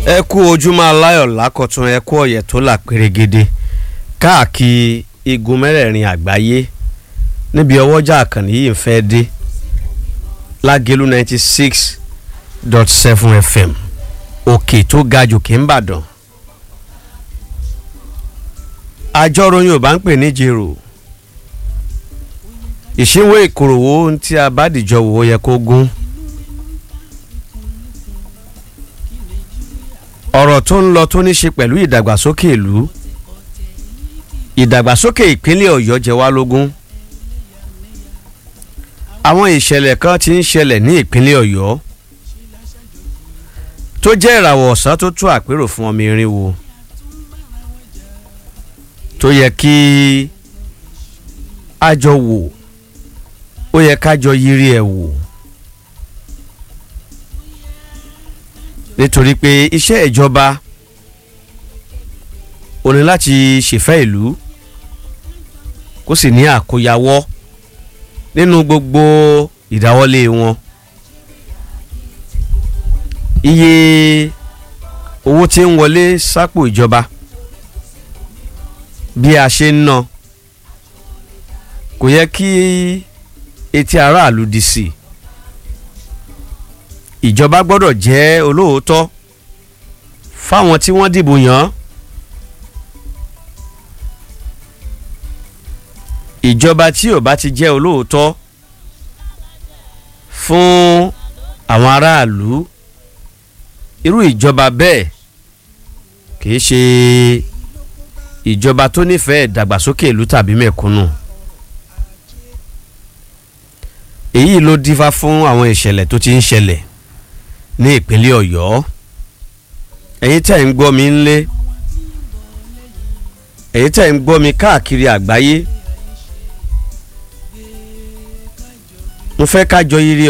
ẹ kú ojúmọ́ aláyọ̀ lákọ̀tún ẹ kú ọ̀yẹ̀ tó là pérégede káàkiri igun mẹ́rẹ̀ẹ̀rin àgbáyé níbi ọwọ́jà àkànní yìí ń fẹ́ dé lágẹ̀lú ninety six dot seven fm òkè tó ga jòkè ń bàdàn àjọrò yorùbá ń pè ní jèrò ìṣínwó ìkòròwò tí a bá dìjọ wò ó yẹ kó gún. ọ̀rọ̀ tó ń lọ tó ní ṣe pẹ̀lú ìdàgbàsókè ìlú ìdàgbàsókè ìpínlẹ̀ ọ̀yọ́ jẹ wá lógún àwọn ìṣẹ̀lẹ̀ kan ti ń ṣẹlẹ̀ ní ìpínlẹ̀ ọ̀yọ́ tó jẹ́ ìràwọ̀ ọ̀sán tó tú àpérò fún ọmọ irinwó tó yẹ kí a jọ wò ó yẹ ká jọ yiri ẹ̀ wò. nítorí pé iṣẹ́ ìjọba ò ní láti ṣèfẹ́ ìlú kó sì ní àkóyawọ́ nínú gbogbo ìdáwọ́lé wọn iye owó tí ń wọlé sápò ìjọba bí a ṣe ń ná kò yẹ kí etí aráàlú di sí i ìjọba gbọ́dọ̀ jẹ́ olóòótọ́ fáwọn tí wọ́n dìbò yàn ìjọba tí ò bá ti jẹ́ olóòótọ́ fún àwọn aráàlú irú ìjọba bẹ́ẹ̀ kìí ṣe ìjọba tó nífẹ̀ẹ́ ìdàgbàsókè ìlú tàbí mẹ̀kúnnù èyí ló dífá fún àwọn ìṣẹ̀lẹ̀ tó ti ń ṣẹlẹ̀ ní ìpínlẹ̀ ọ̀yọ́ ẹ̀yin tẹ̀ ń gbọ́ mi ńlé ẹ̀yin tẹ̀ ń gbọ́ mi káàkiri àgbáyé mo fẹ́ ká jọ yiri